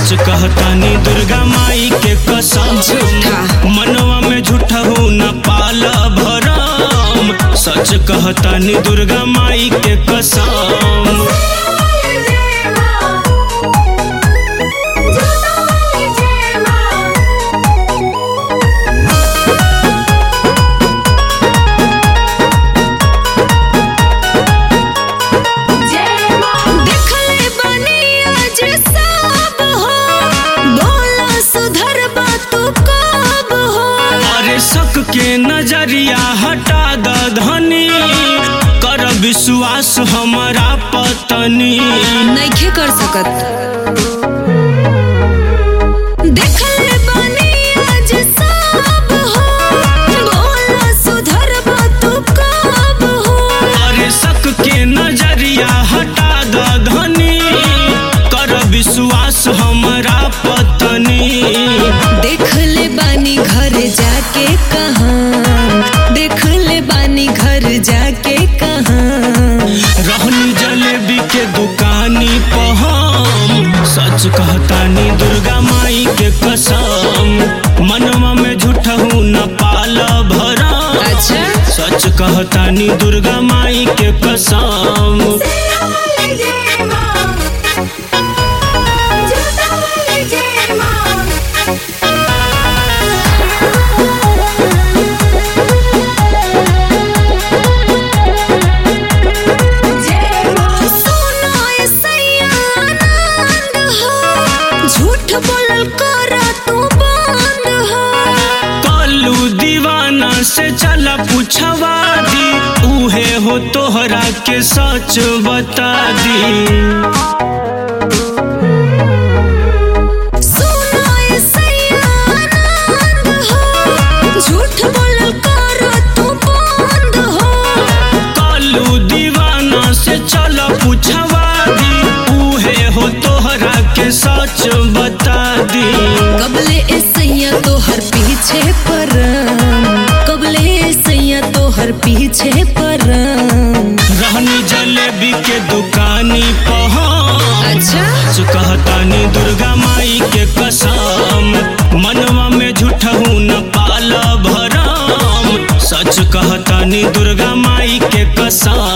सच कहतानी दुर्गा माई के कसम झूठा। मनवा में झूठा हूँ न पाल भरम सच कहतानी दुर्गा माई के कसम देखले बानी आज सब हो बोला सुधर बा तू कब हो अरे शक के नजरिया हटा द धनी कर विश्वास हमारा पतनी नइखे कर सकत देखले बानी आज सब हो बोला सुधर बा तू कब हो अरे शक के नजरिया हटा द धनी कर विश्वास हमारा पतनी देख ले बानी घर जाके कहाँ देख ले बानी घर जाके कहाँ रहनी जलेबी के दुकानी पहम सच कहतानी दुर्गा माई के कसम मनवा में झूठा हूँ न पाल भरम अच्छा सच कहतानी दुर्गा माई के कसम सुनो ए सैया आनंद हो झूठ बोलल कर तू बंद हो कलू दीवाना से चला पूछवा दी उहे हो तोहरा के सच बता दी सुनो ए सैया आनंद हो झूठ बोलल कर तू बंद हो कालू दीवाना से चल पूछवा दी उहे हो तोहरा के सच बता दी कबले ए सैया तोहर पीछे परम कबले ए सैया तोहर पीछे परम रहनी जलेबी के दुकानी पहुँच अच्छा कहतानी दुर्गा माई के कसम मनवा में झूठा हूँ न पाल भरम सच कहतानी दुर्गा माई के कसम